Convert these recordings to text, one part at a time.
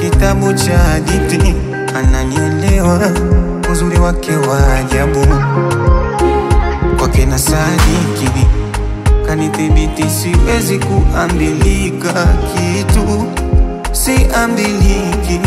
kitabu cha hadithi, ananielewa uzuri wake wa ajabu, kwake na sadiki kanithibiti, siwezi kuambilika kitu, siambiliki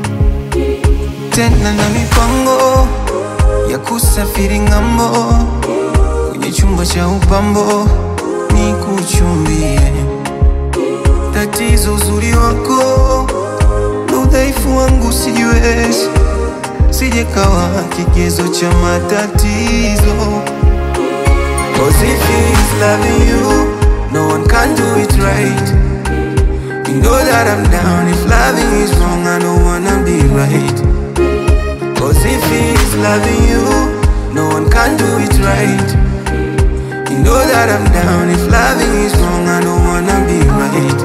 tena na mipango ya kusafiri ng'ambo, kwenye chumba cha upambo ni kuchumbie. Tatizo uzuri wako na udhaifu wangu sijiwezi, sijekawa kigezo cha matatizo. Cause if he's loving you, no one can do it right. You know that I'm down. If loving is wrong, I don't wanna be right. Cause if he's loving you, no one can do it right. You know that I'm down. If loving is wrong, I don't wanna be right.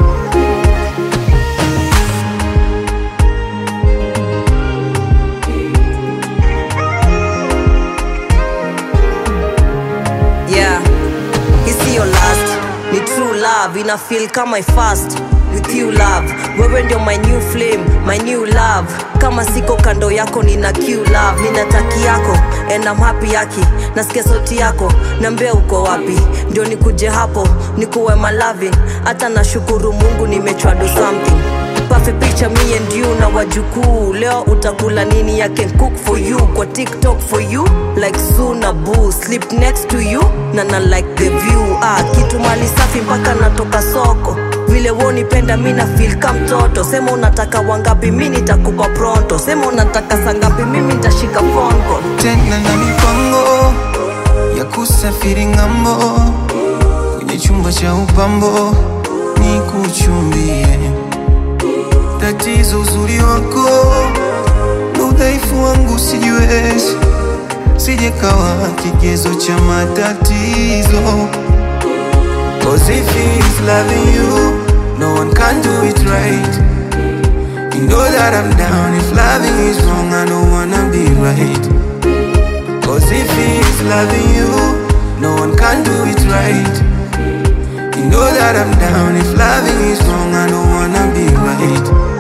yeah hisi your last ni true love ina feel kama I fast with you love wewe ndio my new flame my new love kama siko kando yako nina q love nina taki yako and I'm happy yaki nasikia sauti yako nambia uko wapi ndio nikuje hapo nikuwe malavin hata nashukuru mungu nimechwa do something Perfect picture me and you na wajukuu leo utakula nini I can cook for you kwa tiktok for you like suna boo sleep next to you na na like the view ah, kitu mali safi mpaka natoka soko vile wonipenda mi na feel ka mtoto sema unataka wangapi mi nitakupa pronto sema unataka sangapi mimi nitashika phone call tena na mipango ya kusafiri ng'ambo, kwenye chumba cha upambo ni kuchumbie. Tatizo uzuri wako na udhaifu wangu sijiwezi, sijekawa kigezo cha matatizo. Cause if he's loving you, no one can do it right. You know that I'm down. If loving is wrong, I don't wanna be right. Cause if he's loving you, no one can do it right. You know that I'm down. If loving is wrong, I don't wanna be right.